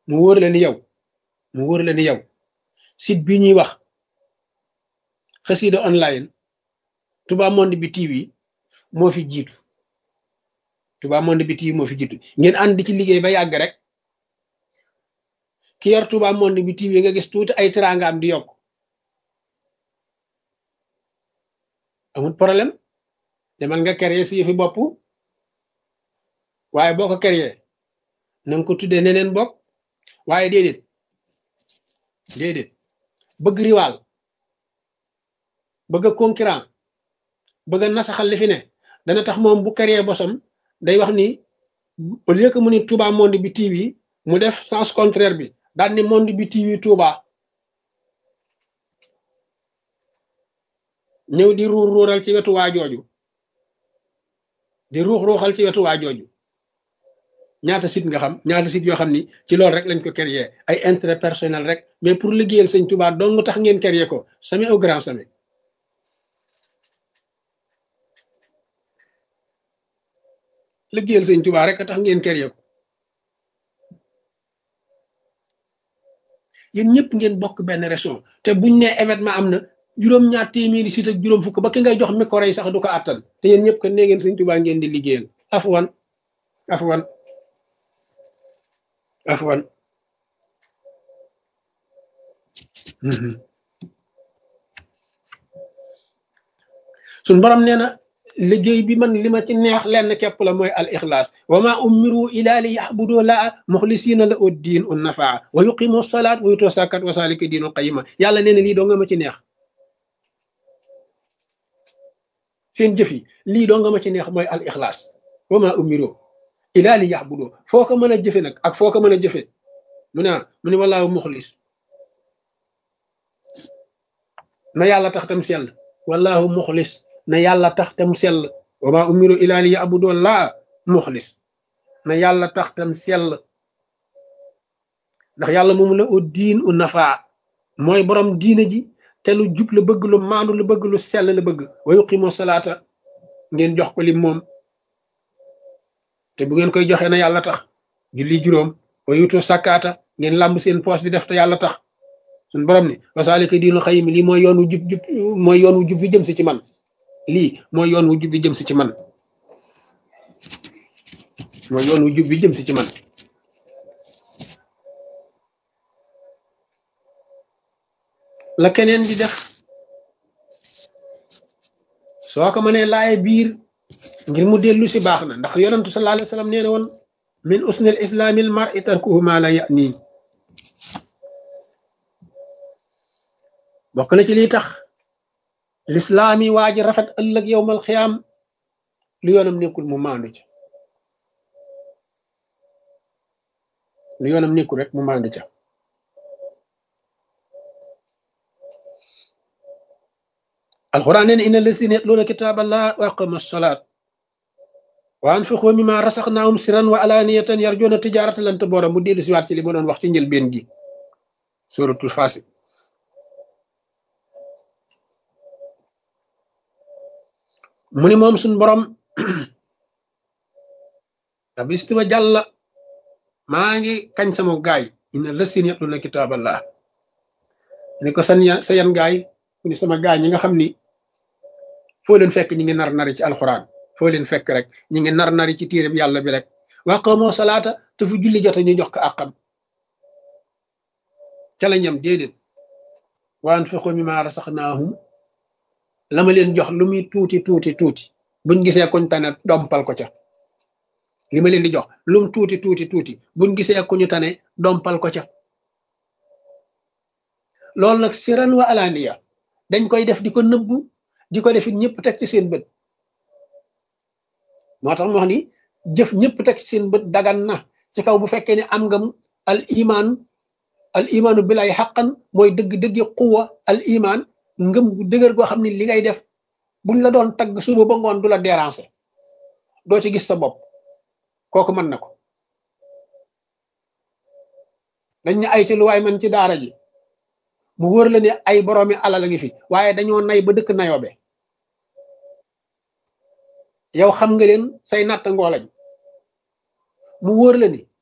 mu wóor la ni yow mu wóor la ni yow site bi ñuy wax xasida online Touba Monde bi TV moo fi jiitu Touba Monde bi TV moo fi jiitu ngeen ànd di ci liggéey ba yàgg rek ki yor Touba Monde bi TV nga gis tuuti ay teraangaam di yokk amul problème demal nga créer si yëfi bopp waaye boo ko créer na nga ko tuddee neneen bopp waaye déedéet déedéet bëgg riwaal bëgg a concurrent bëgg a nasaxal li fi ne dana tax moom bu créer bosom day wax ni au lieu que mu ni Touba Monde bi TV mu def sens contraire bi daal ni Monde bi TV Touba ñëw di ruur ruural ci wetu waa jooju di ruux ruuxal ci wetu waa jooju ñaata site nga xam ñaata site yoo xam ni ci loolu rek lañ ko créer ay intérêt personnel rek mais pour liggéeyal sëñ Touba dong tax ngeen créer ko sami au grand sami liggéeyal sëñ Touba rek tax ngeen créer ko yéen ñëpp ngeen bokk benn région te buñ ne événement am na juróom-ñaar téeméeri site ak juróom fukk ba ki ngay jox micro yi sax du ko àttan te yéen ñëpp kat nee ngeen sëñ Touba ngeen di liggéeyal afwan afwan afwan suñ borom nee na liggéey bi man li ma ci neex lenn képp la mooy al ixlaas wa ma umiru ila li yaxbudu laa muxlisina la ud diin un nafaa wa yuqimu salaat wa yutu sakat wa salika diinul qayima yàlla nee na lii doo nga ma ci neex seen jëf yi lii doo nga ma ci neex mooy al ixlaas wa ma umiru ila li yaxbudu foo ko mën a jëfe nag ak foo ko mën a jëfe mu ne mu ne wallaahu muxlis na yàlla tax tam sell wallaahu muxlis na yàlla tax tam sell wa ma umiru ila li yaxbudu laa muxlis na yàlla tax tam sell ndax yàlla moomu la u diin u nafaa mooy borom diine ji te lu jub la bëgg lu maandu lu bëgg lu sell la bëgg wa yuqimu salaata ngeen jox ko li moom te bu ngeen koy joxee na yàlla tax julli juróom wa yutu sakkaata ngeen làmb seen poos di def te yàlla tax suñ borom ni wasaalika diinu xayim lii mooy yoon wu jub jub mooy yoon wu jub bi jëm si ci man lii mooy yoon wu jub bi jëm si ci man mooy yoon wu jub bi jëm si ci man la keneen di def soo ko mënee laaye biir ngir mu dellu si baax na ndax yonentu sallallahu alayhi wa sallam nee na woon min usnil islaamil mar'i tarkuhu ma la ya'ni bokk na ci liy tax lislaam yi waa ji rafet ëllëg yowmal xiyaam lu yoonam nekkul mu maandu ca lu yoonam nekkul rek mu maandu ca alquran nee na inna lazina yatluuna kitaaballah wa aqamu salaat wa anfiqu mimma rasaxnaahum siran wa alaaniyatan yarjuuna tijaarata lan taboora mu dellu siwaat ci li ma doon wax ci njëlbeen gi suratul faasi mu ni moom suñ borom rabbi istiwa jàlla maa ngi kañ sama gaay inna lazina yatluuna kitaaballah ni ko san sa yan gaay ku ni sama gaay ñi nga xam ni foo leen fekk ñi ngi nar nari ci alxuraan foo leen fekk rek ñi ngi nar nari ci téere bi yàlla bi rek waqamoo salaata te fu julli jote ñu jox ko àqam ca la ñam déedéet wa anfiqu mimma rasaxnaahum la ma leen jox lu muy tuuti tuuti tuuti buñ gisee kuñ tane dompal ko ca li ma leen di jox lum tuuti tuuti tuuti buñ gisee ku ñu tane dompal ko ca loolu nag siran wa alaaniya dañ koy def di ko nëbbu di ko def it ñëpp teg ci seen bët moo tax mu wax ni jëf ñëpp teg ci seen bët dagan na ci kaw bu fekkee ne am nga al iman al imaanu bilay xaqan mooy dëgg-dëgg quwa al iman ngëm gu dëgër goo xam ne li ngay def buñ la doon tagg suba ba ngoon du la déranger doo ci gis sa bopp kooku mën na ko dañ ne ay ci lu waay man ci daara ji mu wóor la ne ay boroomi alal a ngi fi waaye dañoo nay ba dëkk nayoobe yow xam nga leen say natt ngoolañ mu wóor la ni